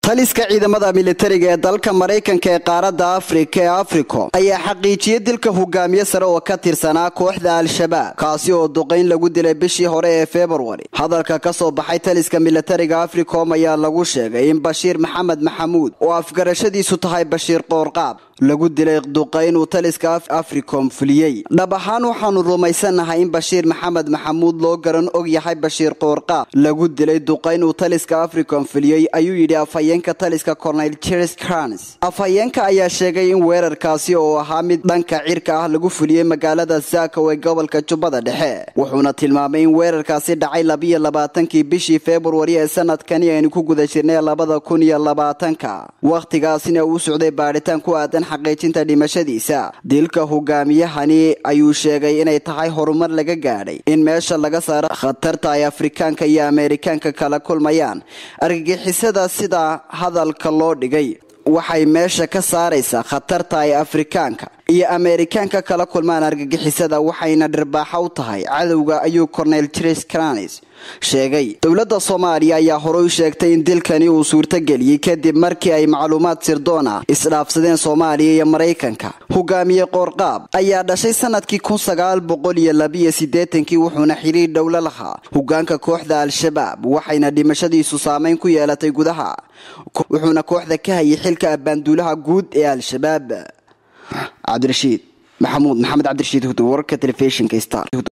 taliska ciidamada militariga ee dalka maraykanka ee qaaradda afrika ee africom ayaa xaqiijiyey dilka hogaamiye sare oo ka tirsanaa kooxda al-shabaab kaasi oo duqayn lagu dilay bishii hore ee februari hadalka ka soo baxay taliska militariga africom ayaa lagu sheegay in bashiir maxamed maxamuud oo afgarashadiisu tahay bashiir qoorqaab lagu dilay duqayn uu taliska africom fuliyey dhab ahaan waxaanu rumaysannahay in bashiir maxamed maxamuud loo garan og yahay bashiir qoorqaab lagu dilay duqayn uu taliska africom fuliyey ayuu yidhi afhayeenka taliska cornel ches crans afhayeenka ayaa sheegay in weerarkaasi oo ahaa mid dhanka cirka ah lagu fuliyey magaalada zako ee gobolka jubbada dhexe wuxuuna tilmaamay in weerarkaasi dhacay labiyo labaatankii bishii februari ee sanadkani aynu ku guda jirnay labada kun iyo labaatanka wakhtigaasina uu socday baadhitaan ku aadan xaqiijinta dhimashadiisa dilka hogaamiyahani ayuu sheegay inay tahay horumar laga gaadhay in meesha laga saaro khatarta ay afrikaanka iyo ameerikaanka kala kulmayaan argagixisada sida hadalka loo dhigay waxay meesha ka saaraysaa khatarta ay afrikaanka iyo ameerikaanka kala kulmaan argagixisada waxayna dhirbaaxa u tahay cadowga ayuu cornel tres cranis sheegay dowladda soomaaliya ayaa horey u sheegtay in dilkani uu suurtageliyey kadib markii ay macluumaad sirdoon ah isdhaafsadeen soomaaliya iyo maraykanka hogaamiye qoorqaab ayaa dhashay sanadkii kun sagaal boqol iyo labiyo siddeetankii wuxuuna xiriir dhowlo lahaa hogaanka kooxda al-shabaab waxayna dhimashadiisu saameyn ku yeelatay gudaha wuxuuna kooxda ka hayay xilka abbaanduulaha guud ee al-shabaab cabdirashiid maxamuud maxamed cabdirashiid hud wararka telefishinka star